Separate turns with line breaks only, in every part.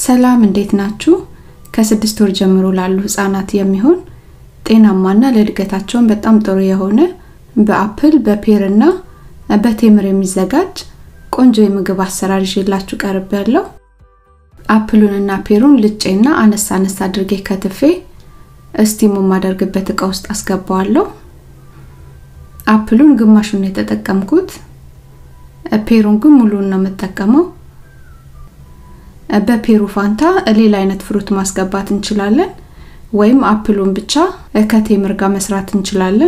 ሰላም እንዴት ናችሁ? ከስድስት ወር ጀምሮ ላሉ ህጻናት የሚሆን ጤናማና ለእድገታቸውን በጣም ጥሩ የሆነ በአፕል በፔር እና በቴምር የሚዘጋጅ ቆንጆ የምግብ አሰራር ይዤላችሁ ቀርብ ያለው አፕሉንና ፔሩን ልጬና አነሳ አነሳ አድርጌ ከትፌ እስቲሙ የማደርግበት እቃ ውስጥ አስገባዋለሁ። አፕሉን ግማሹን የተጠቀምኩት፣ ፔሩን ግን ሙሉን ነው የምጠቀመው። በፔሩ ፋንታ ሌላ አይነት ፍሩት ማስገባት እንችላለን፣ ወይም አፕሉን ብቻ ከቴምር ጋር መስራት እንችላለን።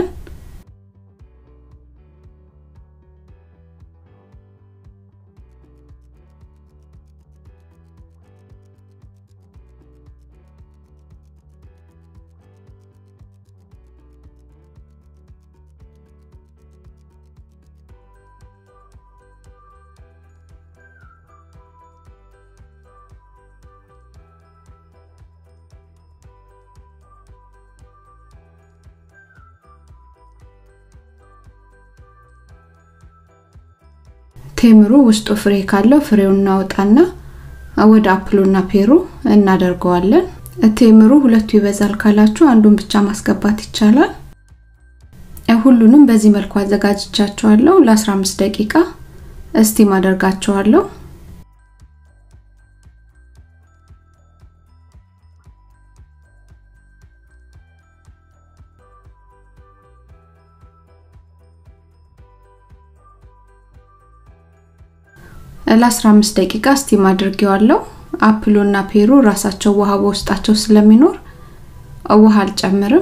ቴምሩ ውስጡ ፍሬ ካለው ፍሬውን እናወጣና ወደ አፕሉና ፔሩ እናደርገዋለን። ቴምሩ ሁለቱ ይበዛል ካላችሁ አንዱን ብቻ ማስገባት ይቻላል። ሁሉንም በዚህ መልኩ አዘጋጅቻቸዋለሁ። ለ15 ደቂቃ እስቲም አደርጋቸዋለሁ። ለ15 ደቂቃ ስቲም አድርጌዋለሁ። አፕሉና ፔሩ ራሳቸው ውሃ በውስጣቸው ስለሚኖር ውሃ አልጨምርም።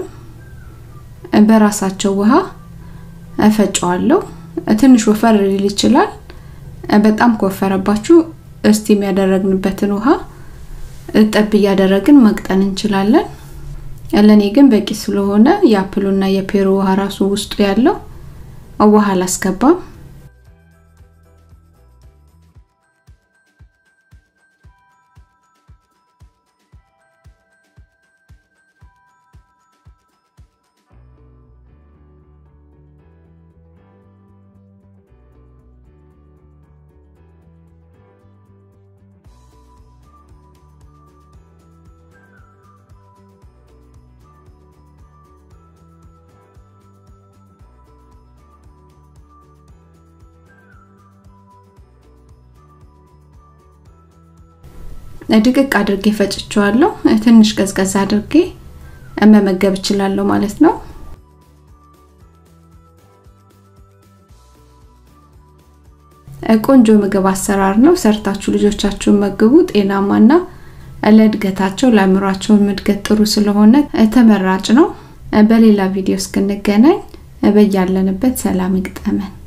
በራሳቸው ውሃ እፈጨዋለሁ። ትንሽ ወፈር ሊል ይችላል። በጣም ከወፈረባችሁ እስቲም ያደረግንበትን ውሃ ጠብ እያደረግን መቅጠን እንችላለን። ለእኔ ግን በቂ ስለሆነ የአፕሉና የፔሩ ውሃ ራሱ ውስጡ ያለው ውሃ አላስገባም። ድቅቅ አድርጌ ፈጭቸዋለሁ። ትንሽ ቀዝቀዝ አድርጌ መመገብ እችላለሁ ማለት ነው። ቆንጆ ምግብ አሰራር ነው። ሰርታችሁ ልጆቻችሁን መግቡ። ጤናማና ለእድገታቸው ለአእምሯቸውን እድገት ጥሩ ስለሆነ ተመራጭ ነው። በሌላ ቪዲዮ እስክንገናኝ በያለንበት ሰላም ይግጠመን።